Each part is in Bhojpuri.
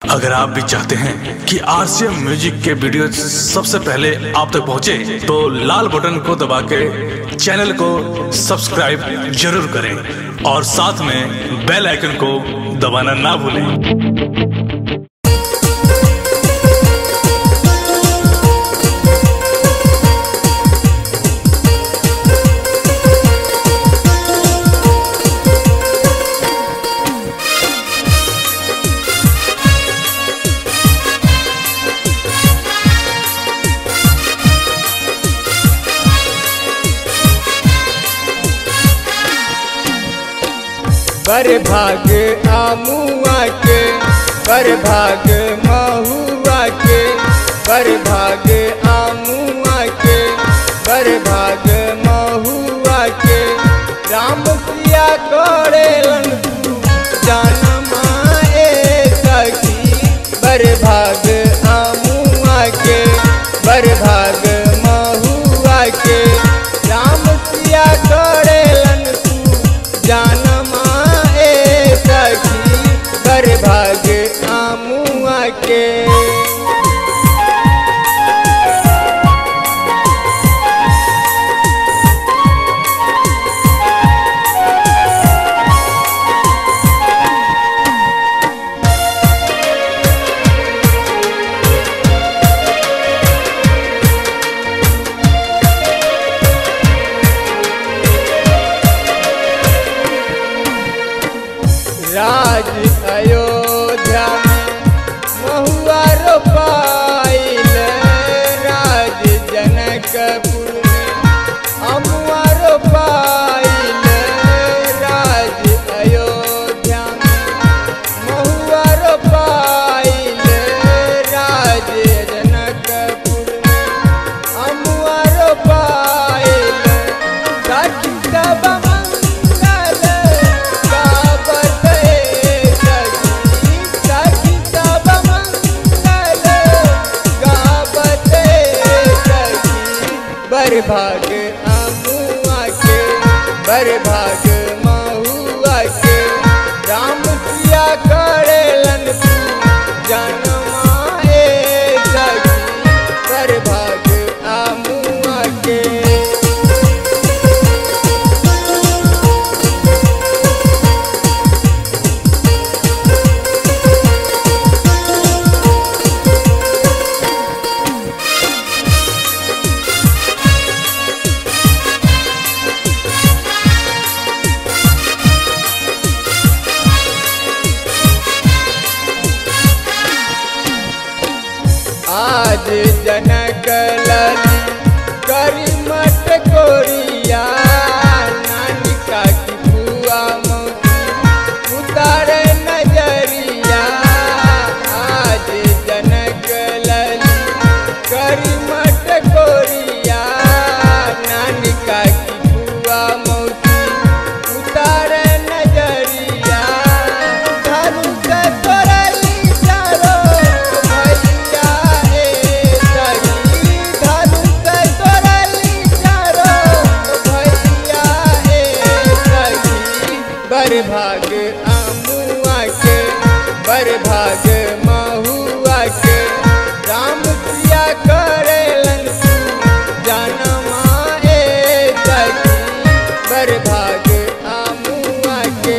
अगर आप भी चाहते हैं कि आरसीएम म्यूजिक के वीडियो सबसे पहले आप तक पहुंचे, तो लाल बटन को दबा के चैनल को सब्सक्राइब जरूर करें और साथ में बेल आइकन को दबाना ना भूलें बर भाग आमुआ के बर भाग महुआ के बर भाग आमुआ के बर भाग महुआ के राम सिया करेलन तू जानमा ए सखी बर भाग आमुआ के बर भाग महुआ के राम सिया करेलन तू जानमा ए सखी बर भाग आमुआ के राज अयोध्या में महुआ रोपाइल राज जनकपुर में अमुआ रोपाइल राज अयोध्या में महुआ रोपाइल राज जनकपुर में अमुआ रोपाइल सखी सब मंगल गावत सखी सखी सब मंगल गावत सखी बर भाग अमुआ के बर भाग महुआ के राम सिया करेलन तू जनमा ए सखी बर भाग अमुआ के आज जनक लली करी मट कोरिया नानिका की बुआ मोती उतार नजरिया आज जनक लली करी मट कोरिया नानिका की बुआ मोती उतार नजरिया धनुष तोरली चारो भैया ए सखी धनुष तोरली चारो भैया ए सखी बर भाग अमुआ के बर भाग महुआ के राम सिया करेलन तू जानमा ए सखी बर भाग अमुआ के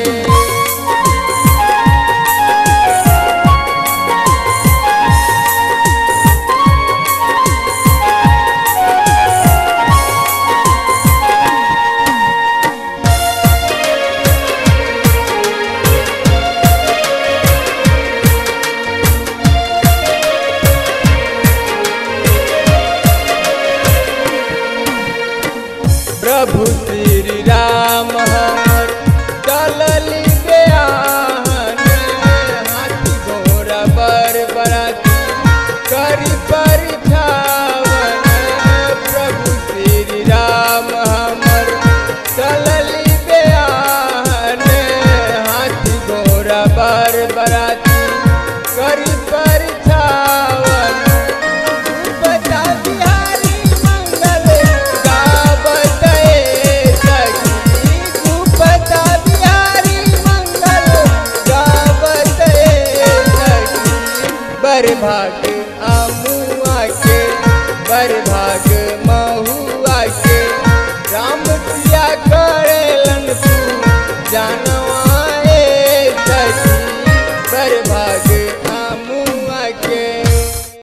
प्रभु श्री राम हमर चलली बेआहन हाथी घोड़ा बर बराती करी परिछावन प्रभु श्री राम हमर चलली बेआहन हाथी घोड़ा बर बराती करी परिछावन बता बिहारी मंगल गावत बरभाग अमुआ के बरभाग महुआ के राम सिया करेलन तू जानवा